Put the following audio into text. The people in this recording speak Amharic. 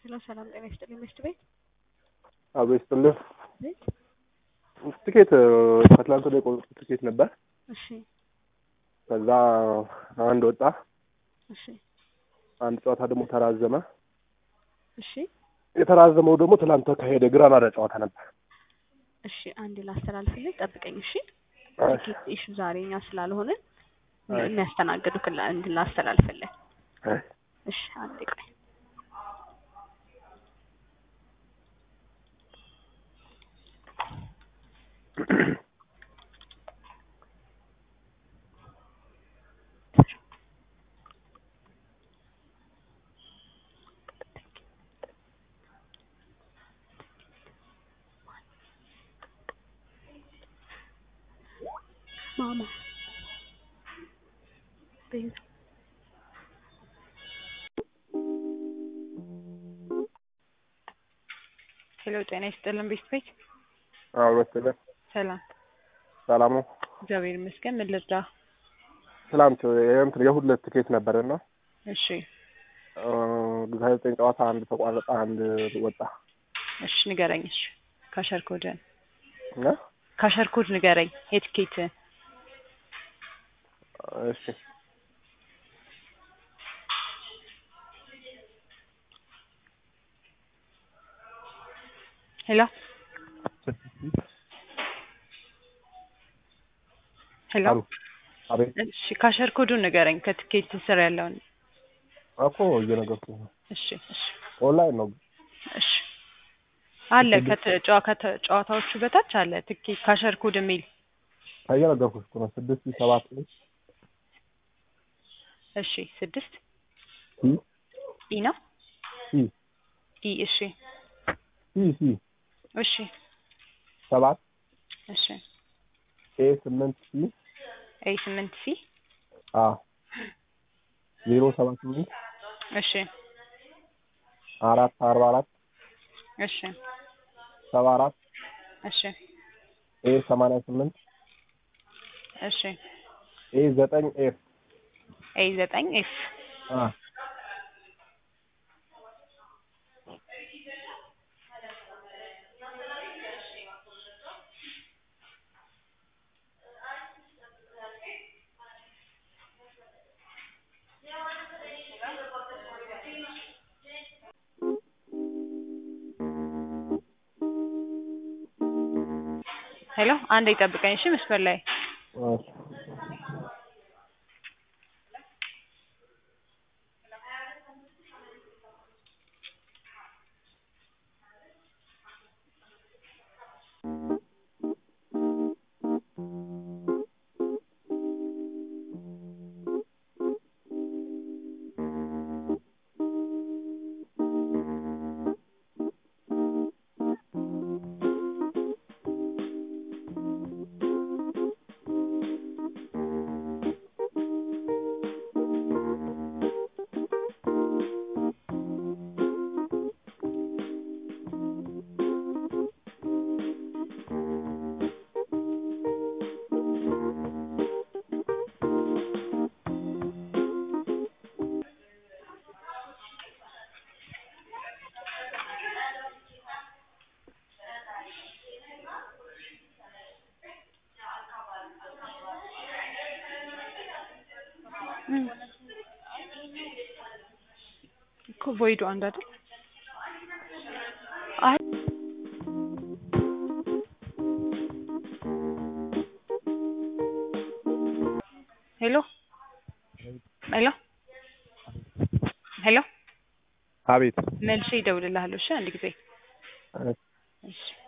ሄሎ ሰላም ጤና ይስጥልኝ ሚስት ቤት አቶ ይስጥልህ። ቤት ትኬት ከትላንት ወዲያ የቆረጥኩት ትኬት ነበር። እሺ ከዛ አንድ ወጣ፣ እሺ አንድ ጨዋታ ደግሞ ተራዘመ። እሺ የተራዘመው ደግሞ ትላንት ተካሄደ። ግራናዳ ጨዋታ ነበር። እሺ አንድ ላስተላልፍልህ፣ ጠብቀኝ። እሺ እሺ፣ ቲኬት ኢሹ ዛሬ እኛ ስላልሆንን እሺ። የሚያስተናግዱ ክላ እንድ ላስተላልፍልህ። እሺ። እሺ አንድ ቆይ። ማማ ቤዛ ሄሎ ጤና ይስጥልን ቤት ቤት አዎ መሰለህ። ሰላም ሰላም ነው። እግዚአብሔር ይመስገን ምን ልርዳ ትላንት የእንትን የሁለት ትኬት ነበርና እሺ ሀያ ዘጠኝ ጨዋታ አንድ ተቋረጠ፣ አንድ ወጣ እሺ ንገረኝ እሺ ካሸር ኮድን እና ካሸር ኮድ ንገረኝ የትኬት እሺ ሄሎ ሄሎ አሉ አቤት እሺ ካሸር ኮዱን ንገረኝ ከትኬት ስር ያለውን እኮ እየነገርኩህ ነው። እሺ እሺ ኦንላይን ነው። እሺ አለ ከተጫዋ ከጨዋታዎቹ በታች አለ ትኬት ካሸር ኮድ የሚል እየነገርኩህ እኮ ነው። ስድስት ሺህ ሰባት ላይ እሺ ስድስት ሲ ኢ ነው ሲ ኢ እሺ ሲ ሲ እሺ ሰባት እሺ ኤ ስምንት ሲ ኤ ስምንት ሲ አ ዜሮ ሰባት ስምንት እሺ አራት አርባ አራት እሺ ሰባ አራት እሺ ኤ ሰማንያ ስምንት እሺ ኤ ዘጠኝ ኤፍ ኤ ዘጠኝ ኤፍ አ ሄሎ አንድ ይጠብቀኝ እሺ መስመር ላይ እሺ እኮ ቮይዱ አንድ አይደል አይ ሄሎ ሄሎ ሄሎ አቤት መልሼ ይደውልልሃለሁ እሺ አንድ ጊዜ እሺ እሺ